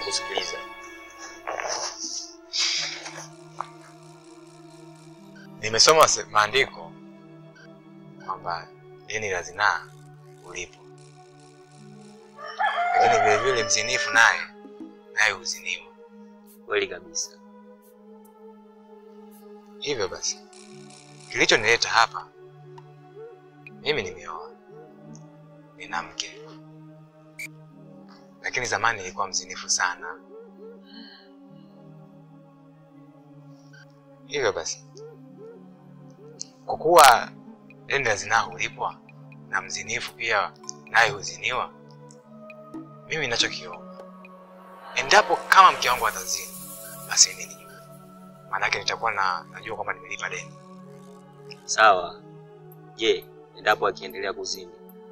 Nakusikiliza. Nimesoma se- maandiko kwamba deni la zinaa ulipo, lakini vile vile mzinifu naye naye huziniwa. Kweli kabisa. Hivyo basi, kilichonileta hapa, mimi nimeoa, nina mke, lakini zamani nilikuwa mzinifu sana. Hivyo basi, kwa kuwa deni la zinaa hulipwa na mzinifu pia naye huziniwa, mimi ninachokiomba, endapo kama mke wangu atazini, basi mimi nijue, maanake nitakuwa na najua kwamba nimelipa deni. Sawa. Je, endapo akiendelea kuzini?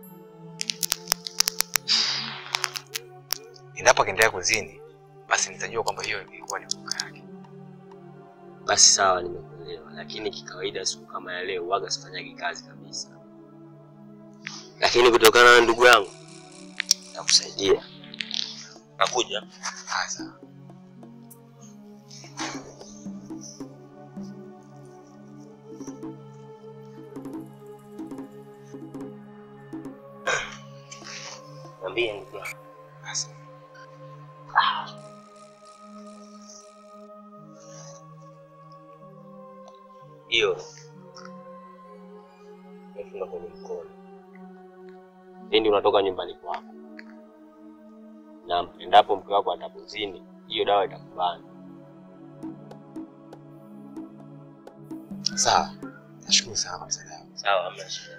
Endapo akiendelea kuzini, basi nitajua kwamba hiyo ilikuwa ni hukumu yake. Basi sawa, nimekuelewa. Lakini kikawaida siku kama ya leo waga sifanyagi kazi kabisa, lakini kutokana na ndugu yangu nakusaidia. Nakuja. Ah, sawa. Mwambie ndugu yangu. Basi. hiyo imefunga kwenye mkono pindi unatoka nyumbani kwako, na endapo mke wako atapozini, hiyo dawa itakubana. Sawa. Nashukuru sana kwa msaada wako. Sawa, hamna shida.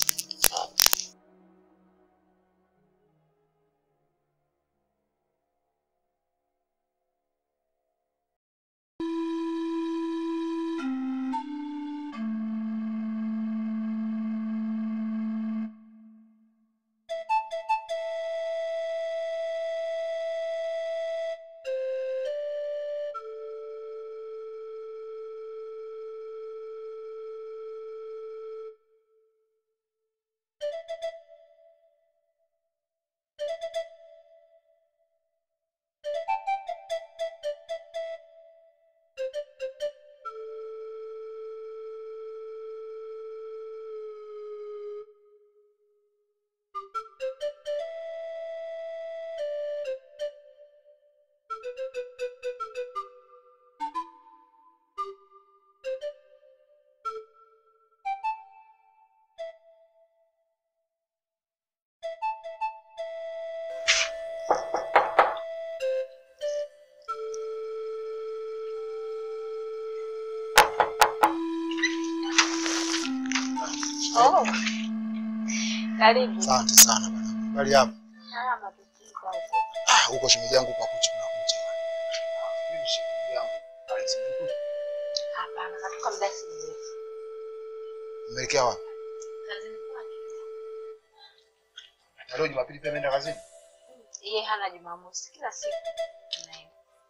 Oh. Karibu. Asante sana bwana. Bali hapo. Salama tukiwa Ah, huko shemeji yangu kwa kucha na kucha. Mimi shemeji yangu. Alex Mkuchu. Hapana, natoka muda si mrefu. Umeelekea wapi? Kazini kwake. Na leo Jumapili pia ameenda kazini? Yeye hana Jumamosi, kila siku anaenda.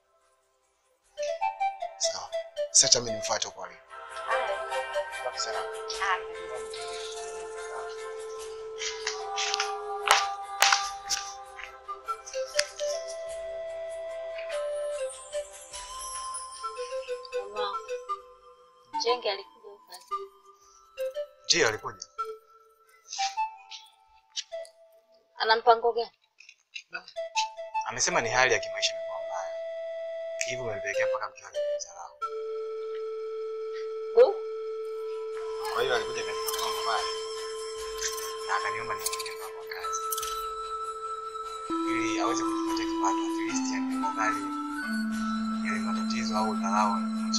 Sawa. Sasa acha mimi nimfuate huko alipo. Haya. Baki salama. Ah, karibu. Mama, Jenge alikuja huko kazini. Ndio alikuja. Ana mpango gani? Amesema ni hali ya kimaisha imekuwa mbaya. Hivyo umempelekea mpaka mke wake kumdharau. Du, Kwa hiyo alikuja katika kwangu pale. Na akaniomba nimfanyie mpango wa kazi. Ili aweze kujipatia kipato at least angebadali yale matatizo au dharau anayoishi.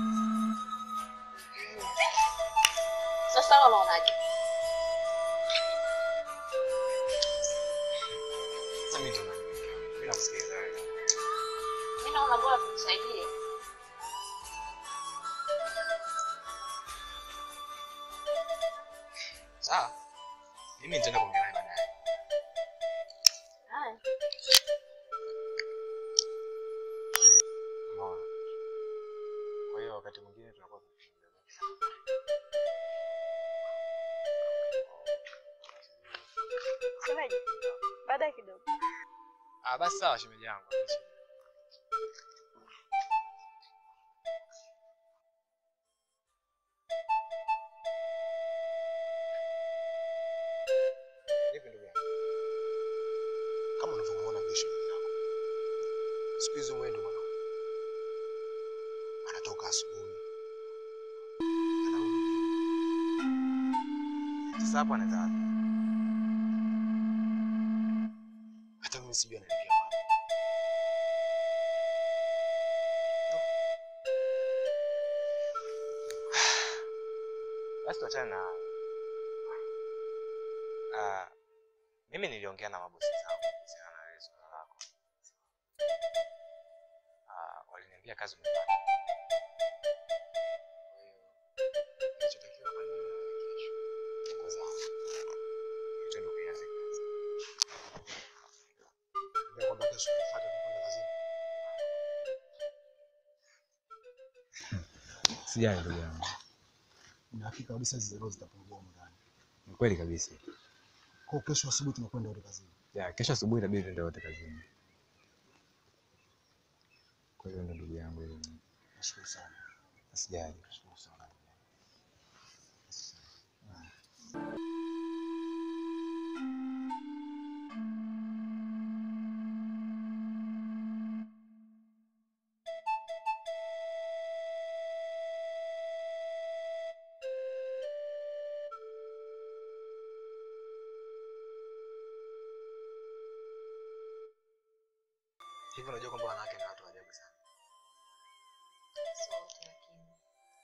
sasa wewe unaonaje? Sasa mimi ndo nakuelekea. Mimi nakusikiliza wewe. Mimi naona bora tumsaidie. Sawa. Mimi nitaenda kuongea naye baadaye. Haya. Umeona? Kwa hiyo wakati mwingine tunakuwa tunashinda. Semaje? Baadaye kidogo. Ah, basi sawa shemeji yangu. Vipi ndugu yangu? Kama unavyomuona ndio shemeji yako. Siku hizi mwendo mwanangu. Anatoka asubuhi. Anarudi jioni. Sasa hapo anaenda wapi? Hata mimi sijui anaelekea wapi. Basi tuachane na hayo. Ah, mimi niliongea na mabosi zangu kuhusiana na hili swala lako. Ah, waliniambia kazi umepata. Kwa hiyo kinachotakiwa hapa ni wewe na wewe kesho. Nguo zangu. Ili tuende kuianza kazi. Ndio kwamba kesho tufuate tunakwenda kazini. Sijali ndugu yangu, Na hakika kabisa hizi zero zitapungua huko ndani. ni kweli kabisa. Kwa hiyo kesho asubuhi tunakwenda wote kazini. Ya, kesho asubuhi itabidi tuende wote kazini. Kwa hiyo ndo ndugu yangu hilo. Nashukuru sana. Sijali. Nashukuru sana. Hivi unajua kwamba wanawake ni watu wa ajabu sana. Sio wote lakini.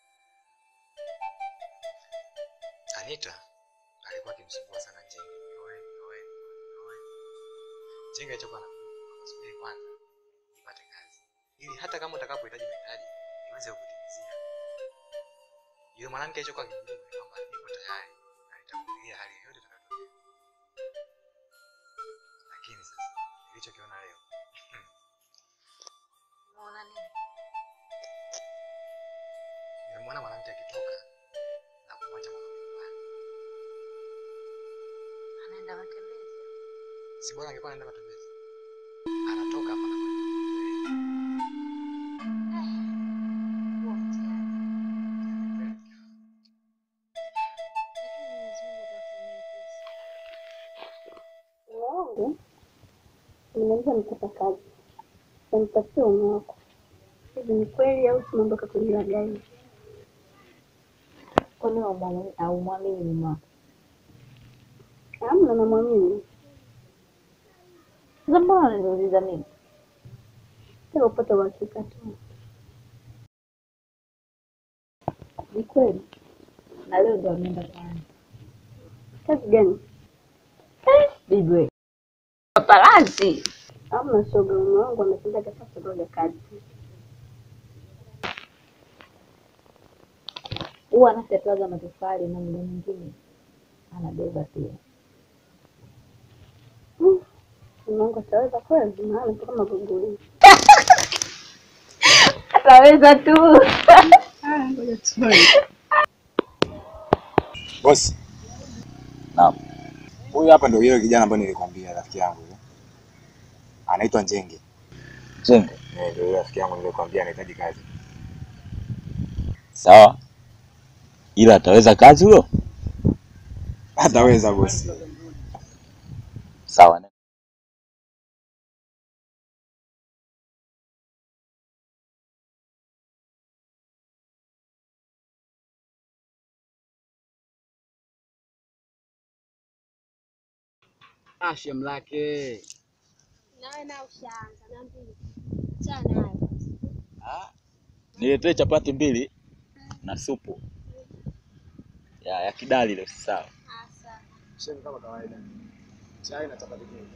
Anita alikuwa akimsumbua sana Njenge. Nioe, nioe, nioe. Njenge alichokuwa anamwambia, subiri kwanza nipate kazi. Ili hata kama utakapohitaji mahitaji niweze kukutimizia. Yule mwanamke alichokuwa akimjibu ni kwamba niko tayari na nitakumilia hali yoyote itakayotokea. Lakini sasa nilichokiona leo Unaona nini? nimemwona mwanamke akitoka na kumwacha mwanaume nyumbani. Anaenda matembezi. Si bora angekuwa anaenda matembezi. Anatoka hapa na kwenda. Huo mtihani. Lakini Mwenyezi Mungu atafanyia pesa. wangu nimeweza nipata kazi namtafutia ume wako hivi ni kweli au tunaondoka kwenye la gari Kwani haumwamini mume wako? amna namwamini Sasa mbona unaniuliza mimi? kila upate uhakika tu Ni kweli. Na leo ndo ameenda kwani. kazi gani Bibi. Paparazzi. amna shoga ume wangu ametendaga sasa roga kazi Huwa anafyatuaga matofali na muda mwingine anabeba pia. Mm. ume wangu ataweza kweli maana toka maguguli Ataweza tu. ngoja tuone Bosi. Naam. Huyu hapa ndio yule kijana ambaye nilikwambia rafiki yangu yule. Anaitwa Njenge. Njenge. Eh, ndio yule rafiki yangu nilikwambia anahitaji kazi. Sawa, ila ataweza kazi huyo? Ataweza bosi. Sawa. Ashem lake Nawe na ushaanza na mbili. Achana nayo. Niletee chapati mbili na supu ya, ya kidali ile, sawa. Asa. Shem kama kawaida. Chai na chapati nyingi.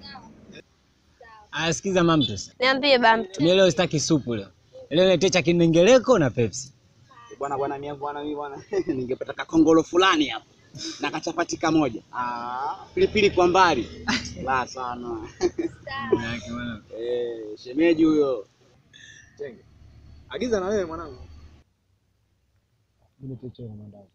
asikiza mamtos, Niambie bamtu. mimi leo sitaki supu leo. Leo niletee cha kinengeleko na Pepsi. bwana bwana mimi bwana mimi bwana ningepata kakongolo fulani hapo na kachapati kamoja ah pilipili kwa mbali la sana Yake bwana. eh shemeji huyo Njenge. Agiza na wewe mwanangu. Niletee chai na mandazi.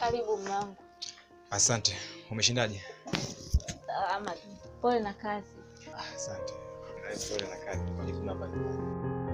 Karibu mume wangu. Asante. Umeshindaje? Salama. Pole na kazi. Asante. Pole na kazi. Majukumu hapa nyumbani.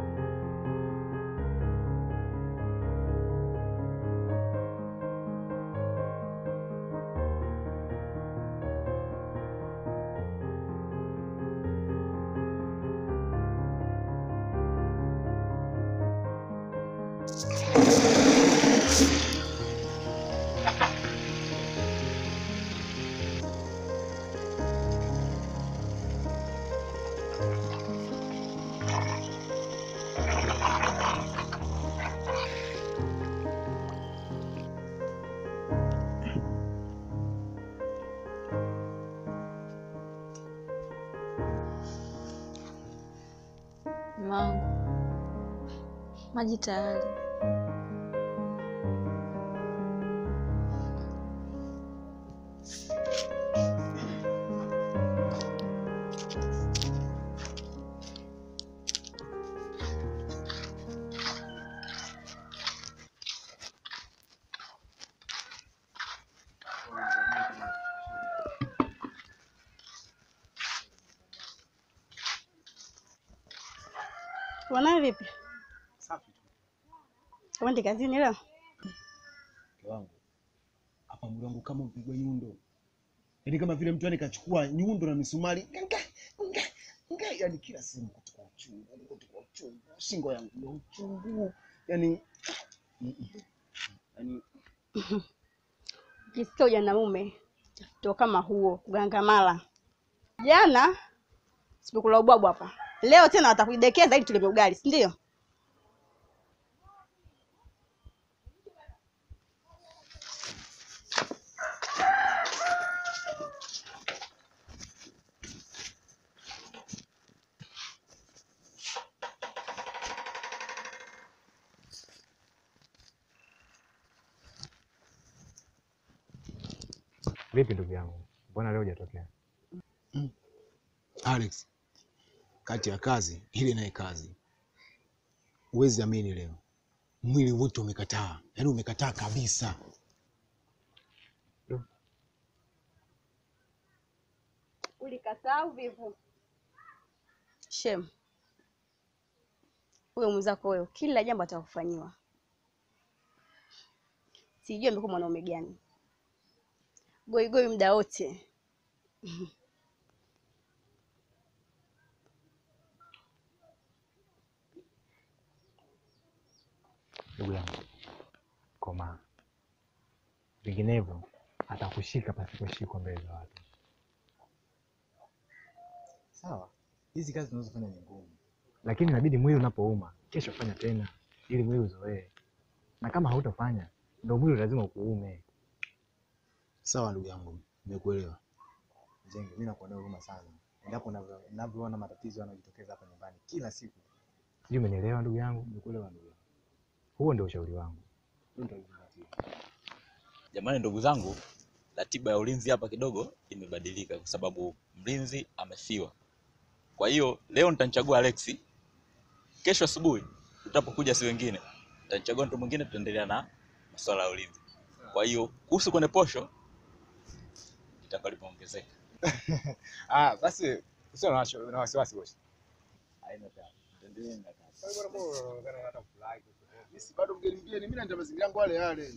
Mume wangu. Maji tayari. Wanawe vipi? Safi tu. Uende kazini leo? Mke wangu. Hapa mwili wangu kama mpigwa nyundo. Yaani kama vile mtu yani kachukua nyundo na misumari. Nga, nga, nga, yani kila sehemu kutoka uchungu, yani kutoka uchungu. Shingo yangu ndio uchungu. Yaani mm, mm. yaani Ukisikia ujanamume ndio kama huo kugangamala. Jana sipokula ubwabu hapa, leo tena watakudekeza ili tuleme ugali, si ndio? Vipi ndugu yangu? Mbona leo hujatokea? Alex, kati ya kazi ile naye kazi, huwezi amini, leo mwili wote umekataa, yaani umekataa kabisa. Ulikataa uvivu. Shem, huyo mwenzako huyo, kila jambo atakufanyiwa. Sijui amekuwa mwanaume gani, goigoi muda wote. Ndugu yangu, komaa, vinginevyo atakushika pasiposhikwa mbele za watu. Sawa, hizi kazi tunazofanya ni ngumu. Lakini inabidi mwili unapouma kesho fanya tena, ili mwili uzoee, na kama hautafanya ndo mwili lazima ukuume. Sawa ndugu yangu, nimekuelewa. Jenge, mimi nakuonea huruma sana endapo unavyo- unavyoona matatizo yanayojitokeza hapa nyumbani kila siku. Sijui umenielewa ndugu yangu? Nimekuelewa ndugu yangu. Huo ndio ushauri wangu. Hilo ndio lizingatia. Jamani, ndugu zangu, ratiba ya ulinzi hapa kidogo imebadilika kwa sababu mlinzi amefiwa. Kwa hiyo leo nitanichagua Alexi, kesho asubuhi tutapokuja si wengine nitanichagua mtu mwingine, tutaendelea na masuala ya ulinzi. Kwa hiyo kuhusu kwenye posho itakuwa limeongezeka. Ah, basi usio na washo- na wasiwasi bosi. Haina tatizo. Tuendelee na kazi. Mimi bado mgeni mgeni, mimi naenda mazingira yangu yale yale.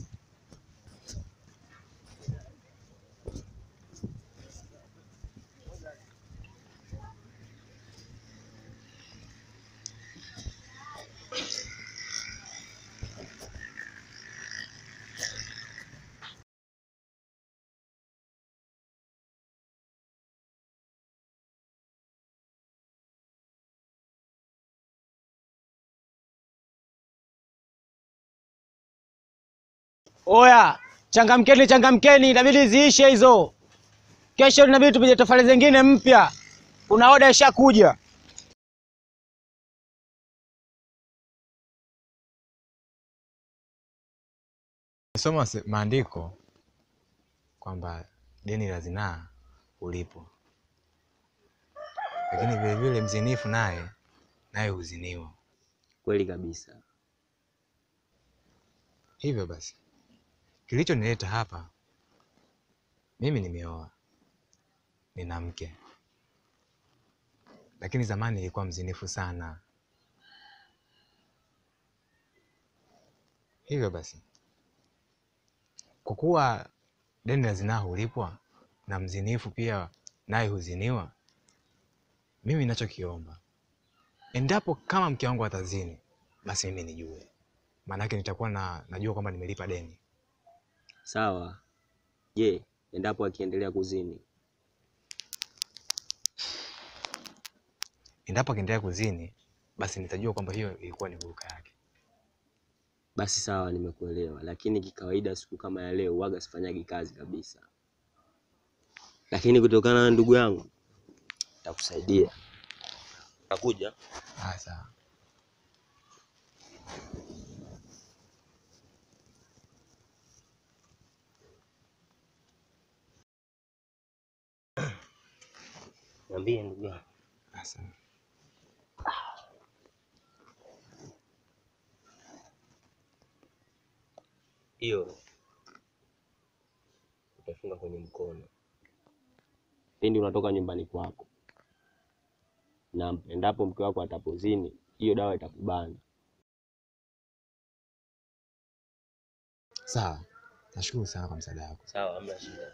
Oya, changamkeni, changamkeni, inabidi ziishe hizo. Kesho inabidi tupige tofali zingine mpya. Kuna oda ishakuja. Soma se- maandiko kwamba deni la zinaa ulipo, lakini vilevile mzinifu naye naye huziniwa. Kweli kabisa. Hivyo basi Kilichonileta hapa, mimi nimeoa, nina mke, lakini zamani nilikuwa mzinifu sana. Hivyo basi, kwa kuwa deni la zinaa hulipwa na mzinifu pia naye huziniwa, mimi ninachokiomba, endapo kama mke wangu atazini, basi mimi nijue, maanake nitakuwa na, najua kwamba nimelipa deni. Sawa. Je, endapo akiendelea kuzini? Endapo akiendelea kuzini, basi nitajua kwamba hiyo ilikuwa ni huruka yake. Basi sawa, nimekuelewa, lakini kikawaida siku kama ya leo waga sifanyagi kazi kabisa, lakini kutokana na ndugu yangu nitakusaidia. Nakuja. Ah, sawa. Niambie ndugu yangu. Asante. Hiyo utafunga kwenye mkono pindi unatoka nyumbani kwako, na endapo mke wako atapozini, hiyo dawa itakubana. Sawa, nashukuru sana kwa msaada wako. Sawa, hamna shida.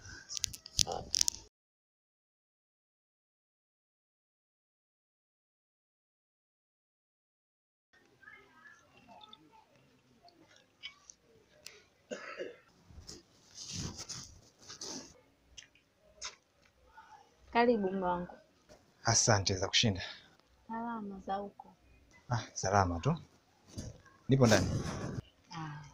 Karibu mume wangu. Asante za kushinda. Salama za huko. Ah, salama tu, nipo ndani. Ah.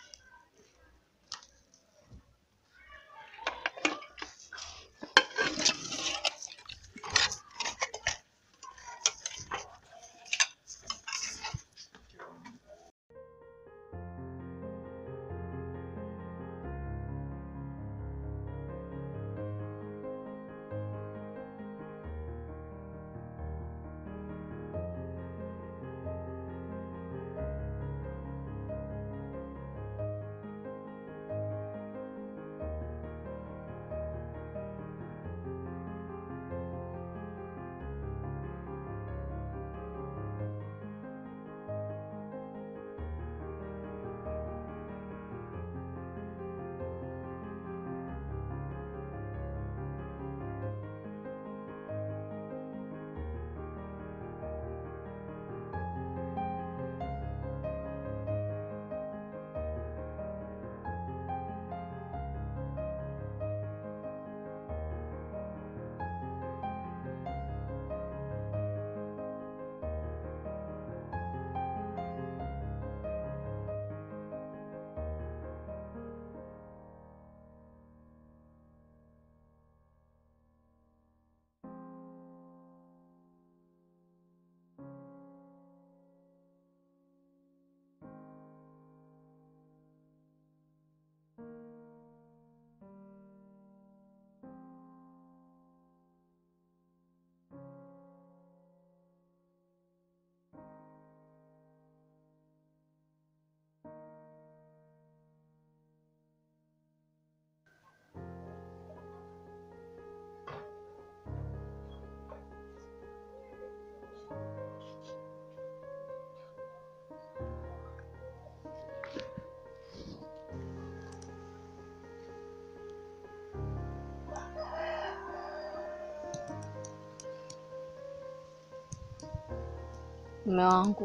Mume wangu,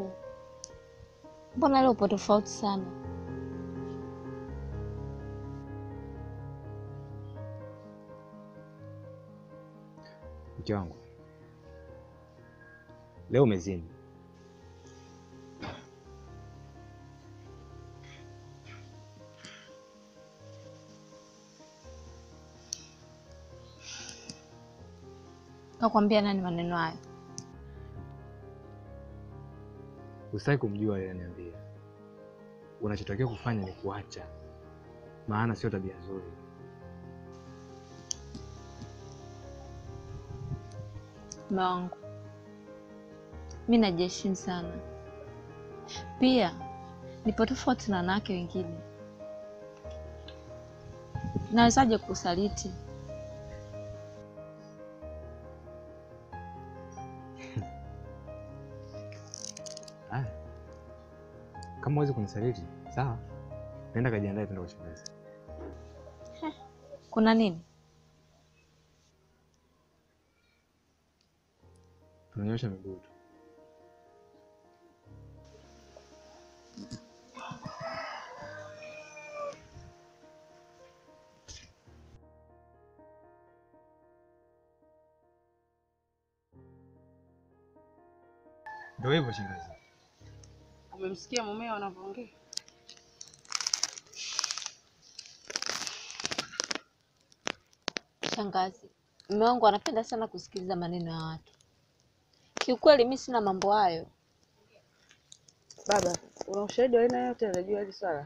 mbona leo upo tofauti sana? Mke wangu, leo umezini. Nakwambia nani maneno hayo? Usitaki kumjua yeye, niambia. Unachotakiwa kufanya ni kuacha, maana sio tabia nzuri. Mume wangu, mi najiheshimu sana, pia nipo tofauti na wanawake wengine. Nawezaje kusaliti? Ah. Kama huwezi kunisaliti, sawa. Nenda kajiandae tuende kwa shangazi. Kuna nini? Tunanyosha miguu tu. Ndio hivyo shangazi. Umemsikia mumeo anavyoongea? Shangazi, mume wangu anapenda sana kusikiliza maneno ya watu. Kiukweli mi sina mambo hayo. Baba, una ushahidi wa aina yote anajua hili swala?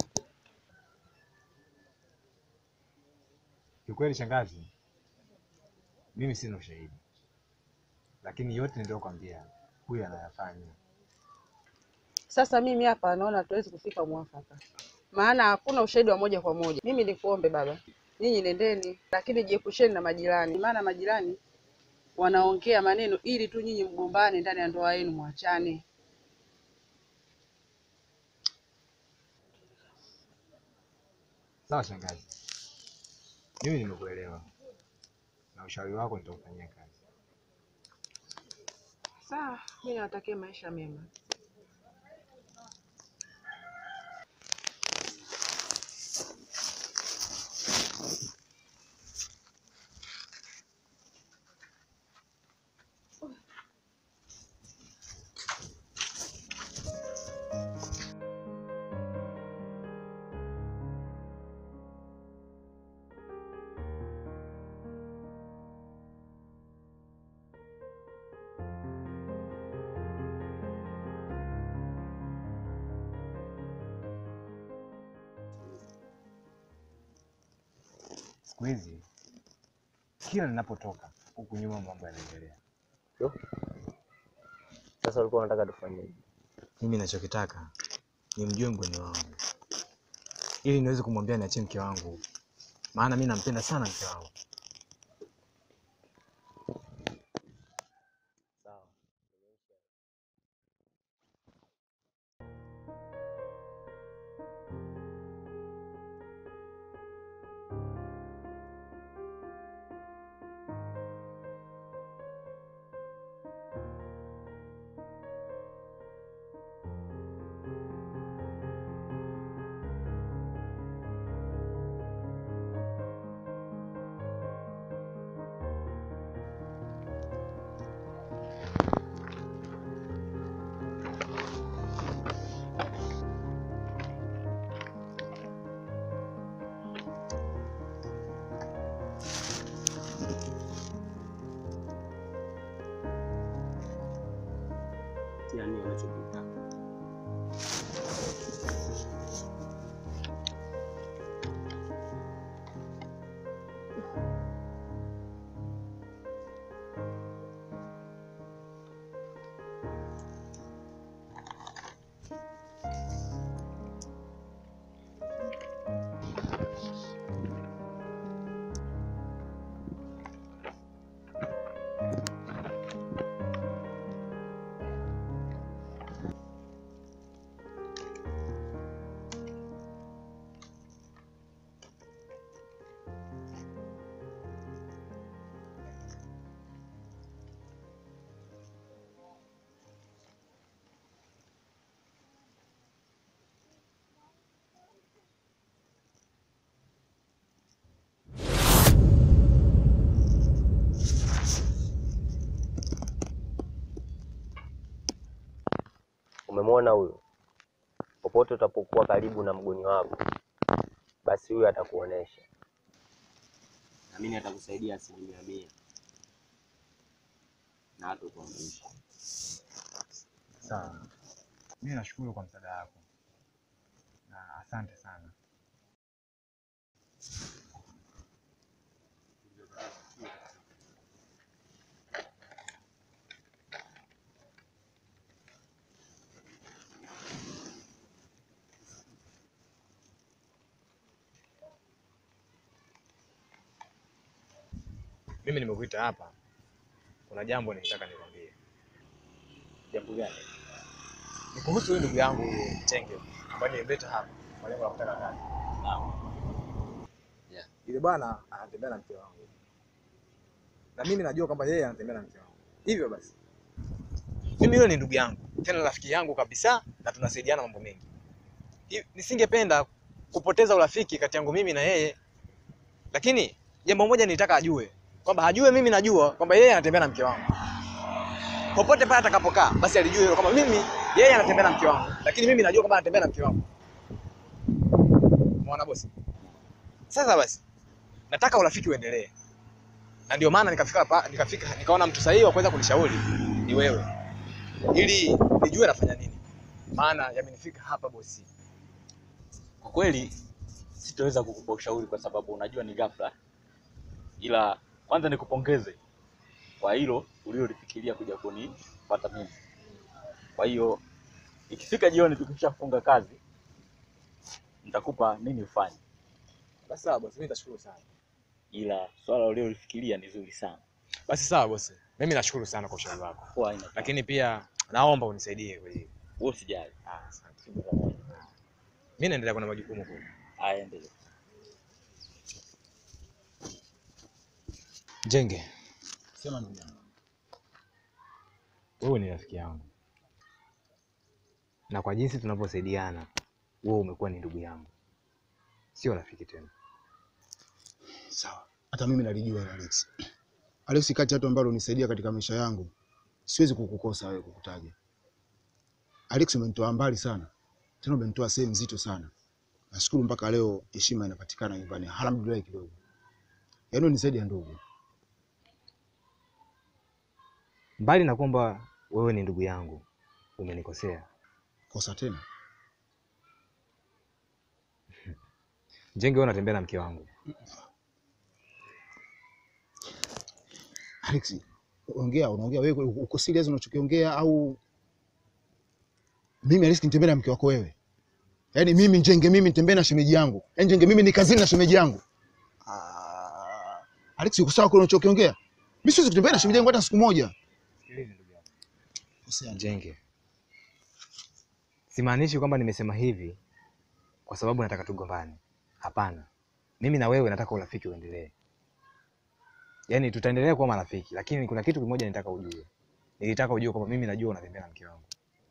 Kiukweli shangazi, mimi sina ushahidi, lakini yote niliyokwambia huyu anayafanya. Sasa mimi hapa naona hatuwezi kufika mwafaka, maana hakuna ushahidi wa moja kwa moja. Mimi nikuombe baba, nyinyi nendeni, lakini jiepusheni na majirani, maana majirani wanaongea maneno ili tu nyinyi mgombane ndani ya ndoa yenu, mwachane. Sawa shangazi, mimi nimekuelewa na ushauri wako nitaufanyia kazi. Sawa, mimi nawatakia maisha mema. Siku hizi kila ninapotoka huku nyuma mambo yanaendelea. Sasa ulikuwa unataka tufanyeje? Mimi nachokitaka nimjue mgeni wangu ili niweze kumwambia niachie mke wangu, maana mi nampenda sana mke wangu. Sawa. Yani unachokitaka. Umemwona huyo? Popote utapokuwa karibu na mgoni wako, basi huyo atakuonesha, naamini atakusaidia asilimia mia na hatakuangusha. Sawa, mimi nashukuru kwa msaada wako na asante sana. mimi nimekuita hapa, kuna jambo nilitaka nikwambie. Jambo gani? Ni kuhusu huyu ndugu yangu Chenge ambaye nilimleta hapa kwa lengo la kutaka kazi. Yeah. Yule bwana anatembea na mke wangu, na mimi najua kwamba yeye anatembea na mke wangu. Hivyo basi, mimi yule ni ndugu yangu, tena rafiki yangu kabisa, na tunasaidiana mambo mengi. Hi- Nisingependa kupoteza urafiki kati yangu mimi na yeye, lakini jambo moja nilitaka ajue kwamba ajue mimi najua kwamba yeye anatembea na mke wangu. Popote pale atakapokaa, basi alijue hilo kwamba mimi yeye anatembea na mke wangu, lakini mimi najua kwamba anatembea na mke wangu. Umeona bosi? Sasa basi, nataka urafiki uendelee, na ndio maana nikafika hapa, nikafika nikaona mtu sahihi wa kuweza kunishauri ni wewe, ili nijue nafanya nini, maana yamenifika hapa bosi. Kwa kweli sitaweza kukupa ushauri kwa sababu unajua ni ghafla, ila kwanza nikupongeze kwa hilo uliolifikiria kuja kunipata mimi. Kwa hiyo ikifika jioni tukishafunga kazi, nitakupa nini ufanye, Basi sawa bosi, mimi nitashukuru sana. ila swala uliolifikiria ni zuri sana. Basi sawa bosi, mimi nashukuru sana kwa ushauri wako, Kwa haina lakini pia naomba unisaidie kwa hili. wewe usijali. Ah, asante. Tuko pamoja. Mimi naendelea kuna majukumu kule. Haya, endelea. Jenge, Sema ndugu yangu. wewe ni rafiki yangu, na kwa jinsi tunavyosaidiana, wewe umekuwa ni ndugu yangu, sio rafiki tena. Sawa. Hata mimi nalijua hilo Alex. Alex, kati ya watu ambao unisaidia katika maisha yangu, siwezi kukukosa wewe kukutaja. Alex, umenitoa mbali sana. Tena umenitoa sehemu nzito sana. Nashukuru mpaka leo heshima inapatikana nyumbani. Alhamdulillah kidogo. Yaani unisaidia ndugu. Mbali na kwamba wewe ni ndugu yangu, umenikosea. Kosa tena. Jenge, wewe unatembea na mke wangu. Alex, ongea, unaongea wewe uko serious unachokiongea au mimi Alex nitembee na mke wako wewe? Yaani mimi Njenge mimi nitembee na shemeji yangu. Yaani Njenge mimi ni kazini na shemeji yangu. Ah, Alex uko sawa kwa unachokiongea? Mimi siwezi kutembea na shemeji yangu hata siku moja. Sikiliza ndugu yangu. Kosea. Jenge, simaanishi kwamba nimesema hivi kwa sababu nataka tugombane. Hapana, mimi na wewe nataka urafiki uendelee, yaani tutaendelea kuwa marafiki, lakini kuna kitu kimoja nitaka ujue. Nilitaka ujue kwamba mimi najua unatembea na mke wangu.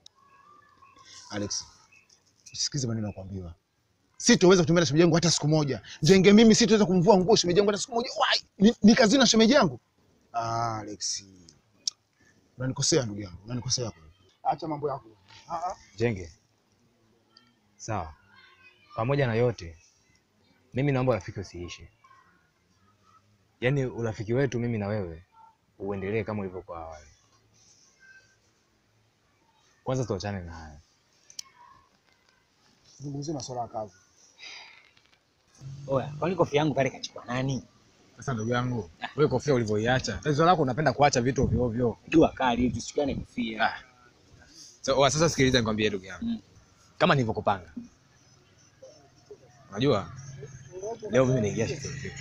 Alex, usikize maneno nakwambiwa. Sitoweza kutembea na shemeji yangu hata siku moja. Njenge mimi sitoweza kumvua nguo shemeji yangu hata siku moja. Wai, ni, ni kazini na shemeji yangu. Ah, Alex. Unanikosea ndugu yangu, unanikosea kweli. Acha mambo yako. Ah ah. Jenge, sawa. Pamoja na yote, mimi naomba urafiki usiishe, yaani urafiki wetu mimi na wewe uendelee kama ulivyokuwa awali. Kwanza tuachane na haya. Zungumzie masuala ya kazi. Oya, kwani kofia yangu pale kachukua nani? Sasa ndugu yangu, wewe kofia ulivyoiacha, tatizo lako unapenda kuacha vitu ovyo ovyo. Jua kali hivi tusichukane kofia. Ah. So, oa, sasa sikiliza nikwambie ndugu yangu. Mm. Kama nilivyokupanga. Unajua? Leo mimi naingia shift usiku.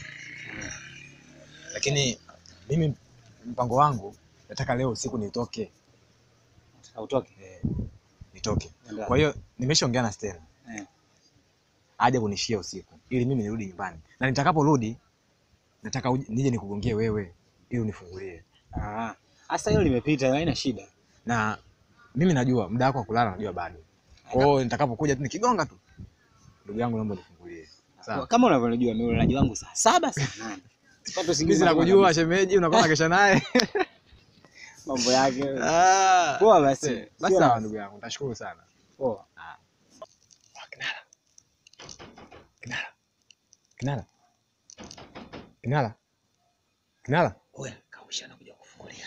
Lakini mimi mpango wangu nataka leo usiku nitoke. Nataka utoke. Eh, nitoke. Ndio. Kwa hiyo nimeshaongea na Stella. Eh. Aje kunishia usiku ili mimi nirudi nyumbani. Na nitakaporudi nataka uje- nije nikugongie wewe ili unifungulie. Ah, sasa hilo limepita, haina shida. Na mimi najua muda wako wa kulala najua bado. Kwa hiyo nitakapokuja tu nikigonga tu. Ndugu yangu naomba nifungulie. Sawa. Kama unavyojua mimi ulalaji wangu saa saba saa nane. Sipata usingizi Mimi mapema nakujua kabisa. shemeji, unakuwa kesha naye. mambo yake. Ah. Poa basi. Eh, Basi Sio sawa na- ndugu yangu, nitashukuru sana. Poa. Kinara. Kinara. Kinara. Kinara. Kinara. Oya, kausha na kuja kufungulia.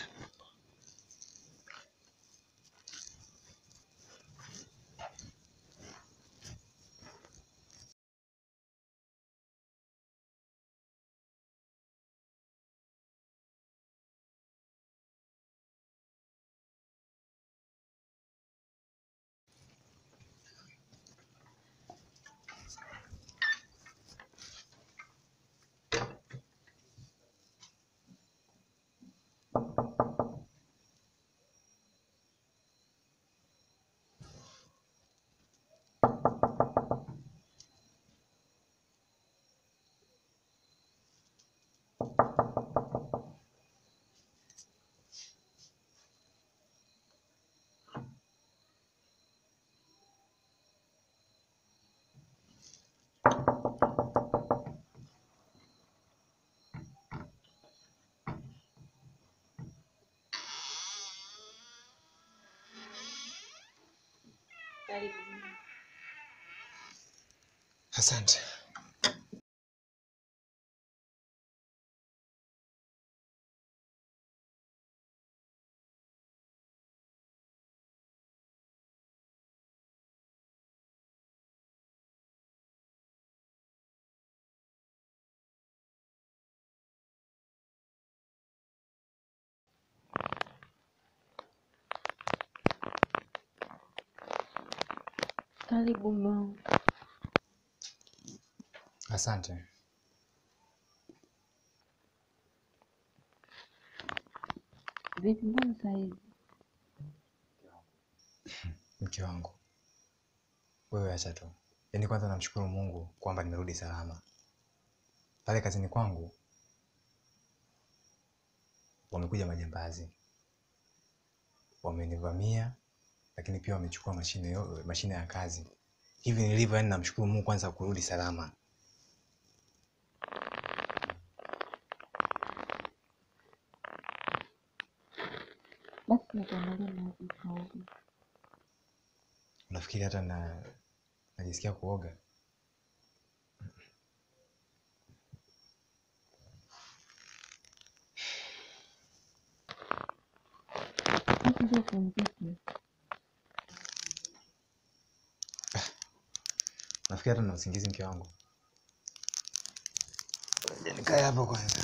Karibu. Asante. Karibu mume wangu. Asante. Vipi, mbona saa hizi? Mke wangu, wewe acha tu. Yaani kwanza namshukuru Mungu kwamba nimerudi salama. Pale kazini kwangu wamekuja majambazi, wamenivamia, lakini pia wamechukua mashine yo, mashine ya kazi. Hivi nilivyo, yani namshukuru Mungu kwanza kurudi salama. Basi nikuandalia maji ukaoge. Unafikiri hata na najisikia kuoga? Basi ndio pumzike. Nafikiri hata na usingizi mke wangu. Nikae hapo kwanza.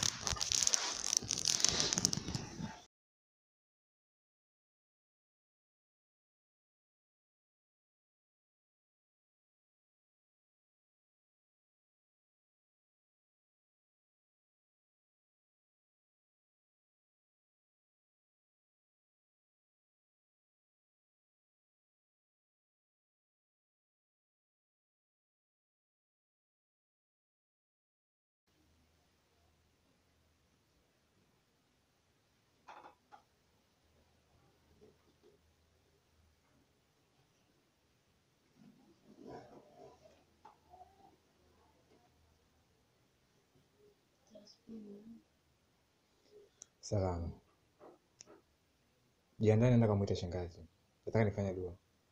Salama. Jiandae naenda kumwita shangazi. Nataka nifanye dua.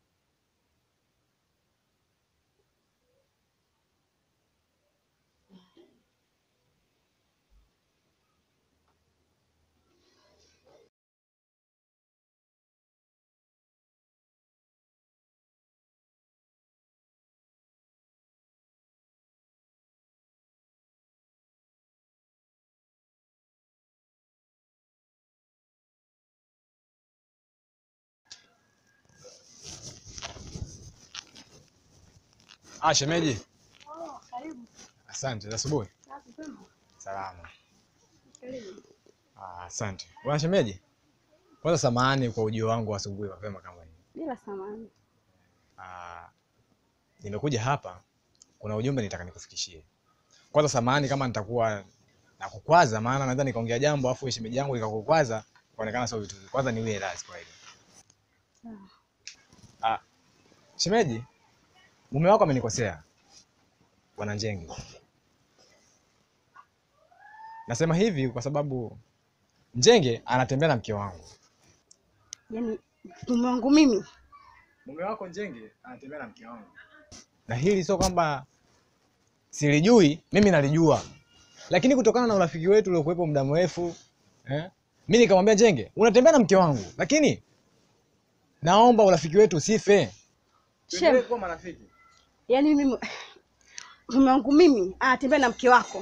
Ah, shemeji. Oh, karibu. Asante. Za asubuhi. Safi kwema. Salama. Karibu. Ah, asante. Bwana shemeji. Kwanza samahani kwa ujio wangu wa asubuhi mapema kama hivi. Bila samani. Ah, nimekuja hapa kuna ujumbe nitaka nikufikishie. Kwanza samahani kama nitakuwa nakukwaza, maana naweza nikaongea jambo afu shemeji yangu ikakukwaza, kuonekana sio vitu. Kwanza niwie radhi kwa hilo. Sawa. Ah, shemeji, mume wako amenikosea, bwana Njenge. Nasema hivi kwa sababu Njenge anatembea na mke wangu. Yaani mume wangu mimi Mume wako Njenge anatembea na mke wangu, na hili sio kwamba silijui, mimi nalijua, lakini kutokana na urafiki wetu uliokuwepo muda mrefu eh, mi nikamwambia Njenge, unatembea na mke wangu, lakini naomba urafiki wetu usife. Shem. kuwa marafiki. yaani mimi mume wangu mimi anatembea na mke wako.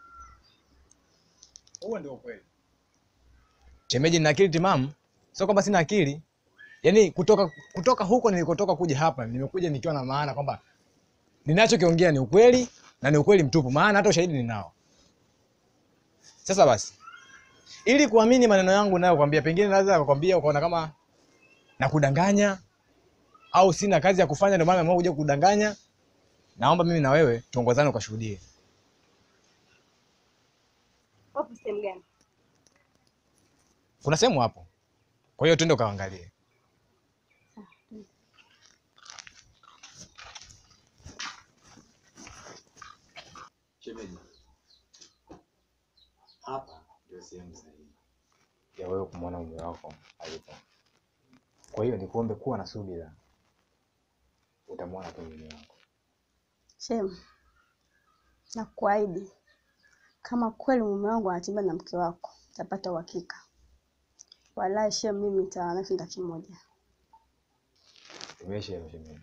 Huo ndio ukweli. Shemeji, nina akili timamu, sio kwamba sina akili. Yaani kutoka kutoka huko nilikotoka kuja hapa, nimekuja nikiwa na maana kwamba ninachokiongea ni ukweli na ni ukweli mtupu, maana hata ushahidi ninao. Sasa basi, ili kuamini maneno yangu nayokwambia, pengine naweza kukwambia ukaona kama nakudanganya au sina kazi ya kufanya, ndio maana nimeamua kuja kudanganya. Naomba mimi na wewe tuongozane ukashuhudie. Wapo sehemu gani? Kuna sehemu hapo, kwa hiyo twende ukaangalie. Shemeji, hapa ndio sehemu sahihi ya wewe kumwona mume wako alipo. Kwa hiyo nikuombe kuwa na subira, utamwona tu mume wako. Shem, nakuahidi kama kweli mume wangu anatembea na mke wako, utapata uhakika. Wallahi Shem, mimi nitawana kinda kimoja. Imeisha hiyo shemeji.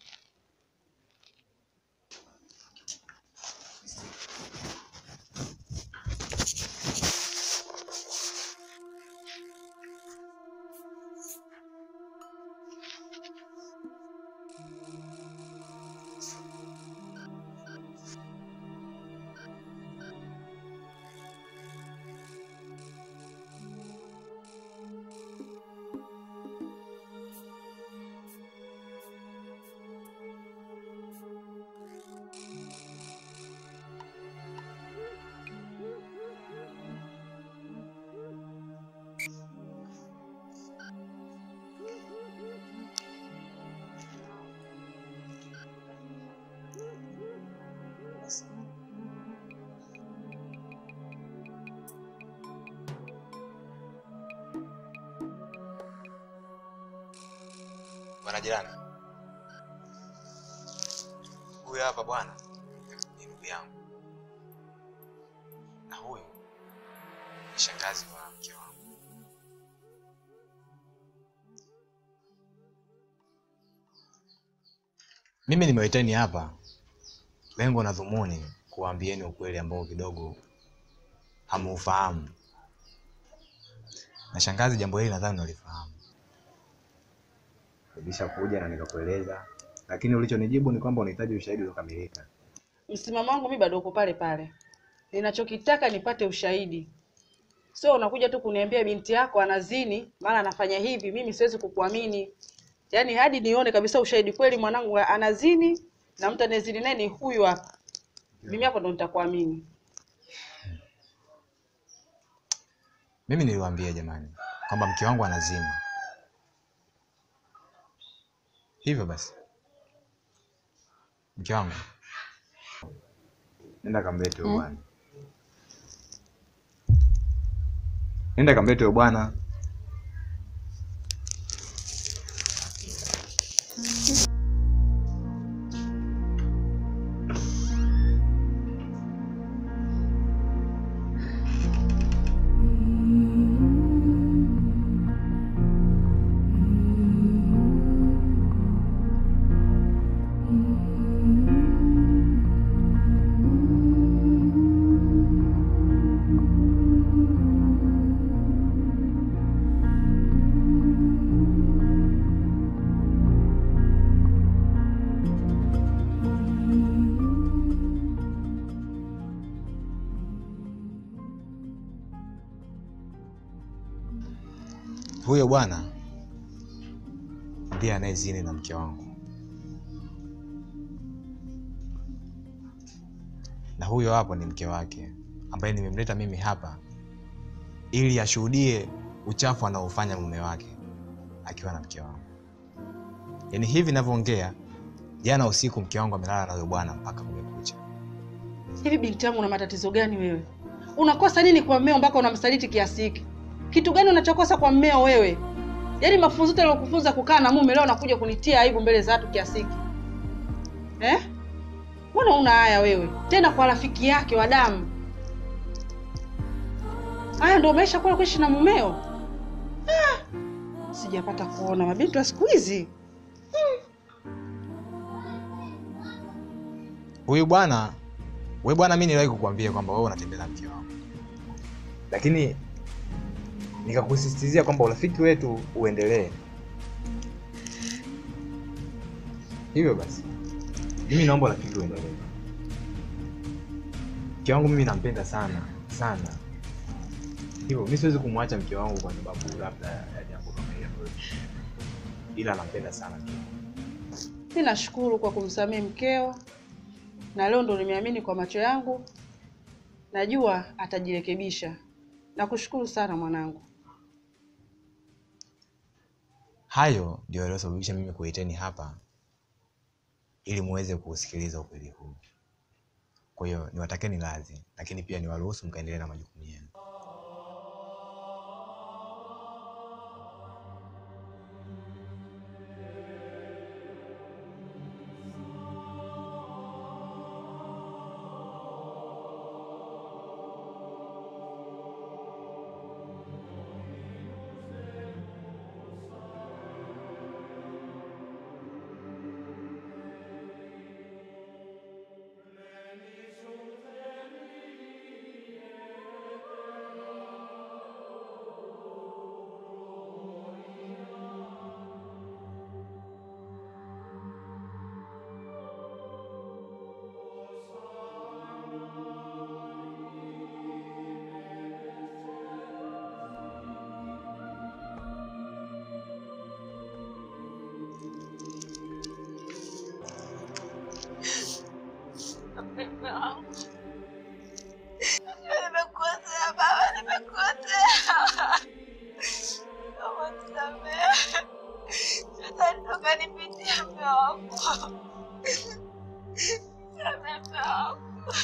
Bwana jirani, huyu hapa bwana ni ndugu yangu, na huyu ni shangazi wa mke wangu. Mimi nimewaiteni hapa lengo na dhumuni kuwaambieni ukweli ambao kidogo hamuufahamu, na shangazi, jambo hili nadhani unalifahamu. Nilishakuja na nikakueleza, lakini ulichonijibu ni kwamba unahitaji ushahidi uliokamilika. Msimamo wangu mi bado uko pale pale, ninachokitaka nipate ushahidi, sio unakuja tu kuniambia binti yako anazini, maana anafanya hivi. Mimi siwezi kukuamini, yaani hadi nione kabisa ushahidi kweli mwanangu anazini na mtu anayezini naye ni huyu hapa, mimi hapo ndo nitakuamini. Mimi niliwaambia jamani kwamba mke wangu anazima. Hivyo basi, mke wangu, nenda kamlete huyo bwana, nenda kamlete huyo bwana. Huyo bwana ndiye anayezini na mke wangu, na huyo hapo ni mke wake ambaye nimemleta mimi hapa ili ashuhudie uchafu anaofanya mume wake akiwa na mke wangu. Yaani hivi ninavyoongea, jana usiku mke wangu amelala na huyo bwana mpaka kumekucha. Hivi binti yangu, una matatizo gani wewe? Unakosa nini kwa mmeo mpaka unamsaliti kiasi hiki? Kitu gani unachokosa kwa mmeo wewe? Yaani mafunzo yote aliyokufunza kukaa na mume leo unakuja kunitia aibu mbele za watu kiasi hiki eh? Mbona una haya wewe, tena kwa rafiki yake wa damu? Haya ndio maisha kula kuishi na mumeo? Ah, sijapata kuona mabinti wa siku hizi. Huyu bwana, wewe bwana, mimi niliwahi kukuambia kwamba wewe unatembea na mke wangu, lakini nikakusisitizia kwamba urafiki wetu uendelee. Hivyo basi, mimi naomba urafiki uendelee. Mke wangu mimi nampenda sana sana, hivyo mimi siwezi kumwacha mke wangu kwa sababu labda ya jambo kama hilo, ila nampenda sana mke wangu. Mi nashukuru kwa kumsamehe mkeo, na leo ndo nimeamini kwa macho yangu, najua atajirekebisha. Nakushukuru sana mwanangu. Hayo ndio yaliyosababisha mimi kuiteni hapa ili muweze kuusikiliza ukweli huu. Kwa hiyo niwatakeni radhi, lakini pia niwaruhusu mkaendelea na majukumu yenu. Mume wangu. Nimekosea baba, nimekosea. Naomba nisamehe. Shetani toka nipitie mume wangu. Nisamehe mume wangu.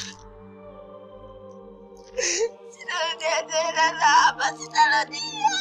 Sitarudia tena na hapa, sitarudia.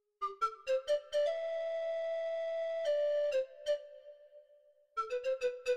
Thank you.